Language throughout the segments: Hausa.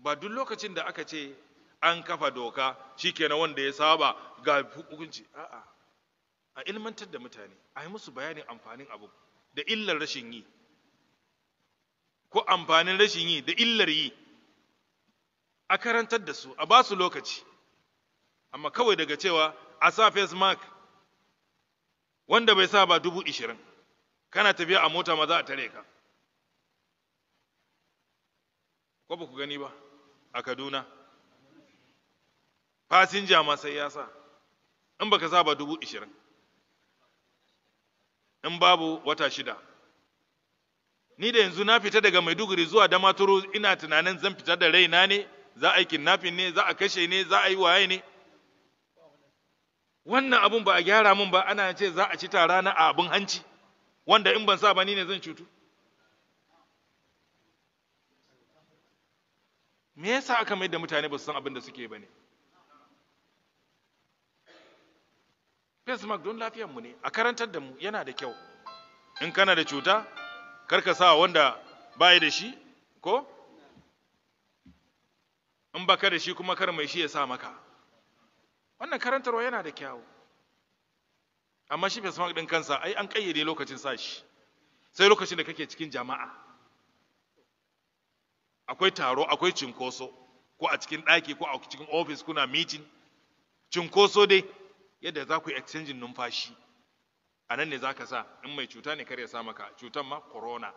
ba duk lokacin da aka ce an kafa doka shikenan wanda ya saba ga hukunci a'a a ilmantar da mutane a yi musu bayanin amfanin abu da illar rashin yi ko amfanin rashin yi da illar yi a karantar da su a ba su lokaci amma kawai daga cewa a sa face mark wanda bai sa ba dubu ishirin kana tafiya a mota ma za a tare ka ko ba ku gani ba a kaduna fasinja ma sai ya sa in baka sa ba dubu ishirin in babu wata shida ni da yanzu na fita daga maiduguri zuwa damaturu ina tunanin zan fita da raina ne za a yi kidnapping ne za a kashe ne za a yi waye ne wannan abun ba a gyara mun ba ana ce za a ci tara na a abin hanci wanda in ban sa ba ni ne zan cutu me yasa aka mai da mutane ba su san abin da suke ba ne face mask don lafiyarmu ne a karantar da mu yana da kyau in kana da cuta kar ka sa wanda bayi da shi ko in baka da shi kuma kar mai shi ya sa maka wannan karantarwa yana da kyau amma shi face mask din kansa ai an kayyade lokacin sa shi sai lokacin da kake cikin jama'a akwai taro akwai cinkoso ko a cikin ɗaki ko a cikin ofis kuna meeting cinkoso dai yadda za ku yi exchanging numfashi a nan ne za ka sa in mai cuta ne kar ya sa maka cutan ma corona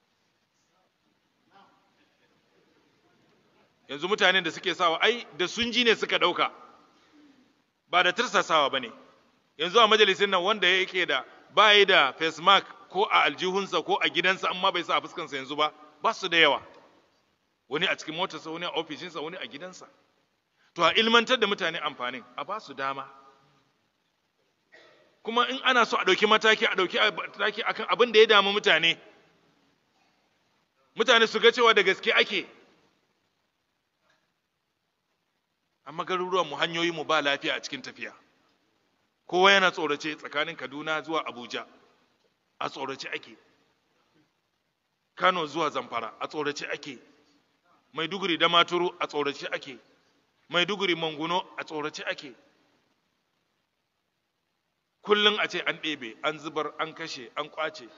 yanzu mutanen da suke sawa ai da sun ji ne suka ɗauka ba da tirsasawa ba ne yanzu a majalisin nan wanda yake da ba yi da face mask ko a aljihunsa ko a gidansa amma bai sa a fuskansa yanzu ba ba su da yawa wani a cikin motarsa wani a ofishinsa wani a gidansa to a ilmantar da mutane amfanin a ba su dama kuma in ana so a ɗauki mataki a ɗauki mataki akan abin da ya damu mutane mutane su ga cewa da gaske ake amma garuruwanmu hanyoyinmu ba lafiya a cikin tafiya kowa yana tsorace tsakanin kaduna zuwa abuja a tsorace ake kano zuwa zamfara a tsorace ake maiduguri da maturu a tsorace ake maiduguri manguno a tsorace ake kullum a ce an ɗebe an zubar an kashe an ƙwace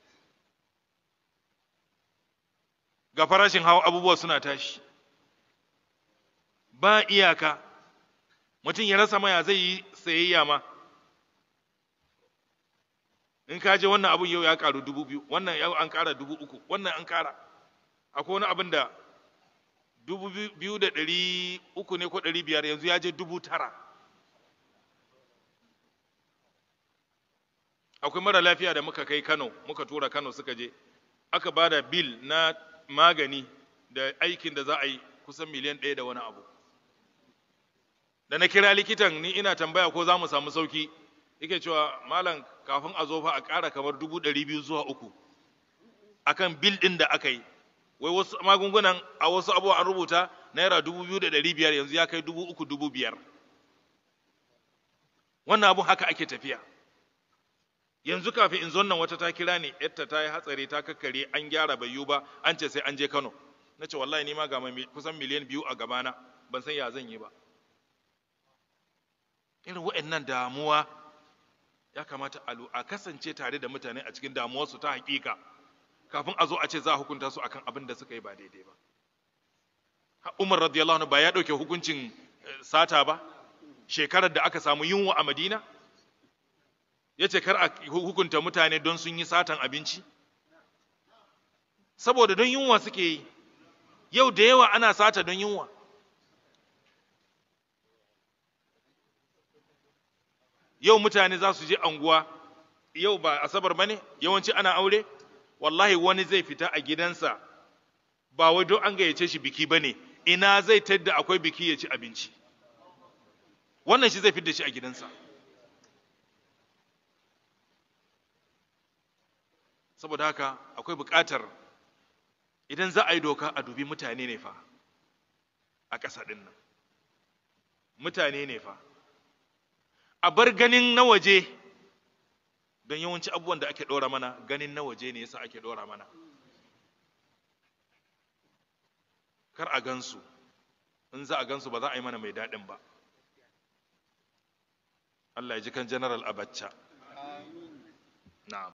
ga farashin hawa abubuwa suna tashi ba iyaka mutum ya rasa maya zai yi sayayya ma in ka je wannan abun yau ya karu dubu biyu wannan yau an kara dubu uku wannan an kara akwai wani abin da dubu biyu da ɗari uku ne ko ɗari biyar yanzu ya je dubu tara akwai mara lafiya da muka kai kano muka tura kano suka je aka ba da bil na magani da aikin da za a yi kusan miliyan ɗaya da wani abu da na kira likitan ni ina tambaya ko za mu samu sauki yake cewa malam kafin a zo fa a ƙara kamar dubu ɗari biyu zuwa uku akan bil ɗin da aka yi wai wasu magungunan a wasu abubuwa an rubuta naira dubu biyu da ɗari biyar yanzu ya kai dubu uku dubu biyar wannan abun haka ake tafiya yanzu kafin in zo nan wata ta kira ni yadda ta yi hatsari ta kakkare an gyara bai yiwu ba an ce sai an je kano na ce wallahi ni ma ga kusan miliyan biyu a gabana ban san ya zan yi ba irin wa'annan damuwa ya kamata a kasance tare da mutane a cikin damuwarsu ta hakika kafin a zo a ce za a hukunta su akan abin da suka yi ba daidai ba Umar radiyallahu anhu ba ya dauke hukuncin sata ba shekarar da aka samu yunwa a Madina ya ce kar a hukunta mutane don sun yi satan abinci saboda don yunwa suke yi yau da yawa ana sata don yunwa yau mutane za su je anguwa yau ba asabar ba ne yawanci ana aure wallahi wani zai fita a gidansa ba wai don an gayyace shi biki ba ne ina zai tadda akwai biki ya ci abinci wannan shi zai fidda shi a gidansa saboda haka akwai buƙatar idan za a yi doka a dubi mutane ne fa a ƙasa ɗin nan mutane ne fa a bar ganin na waje don yawanci abubuwan da ake ɗora mana ganin na waje ne yasa ake ɗora mana kar a gansu in za a gansu ba za a yi mana mai daɗin ba Allah ya ji kan general Abacha na'am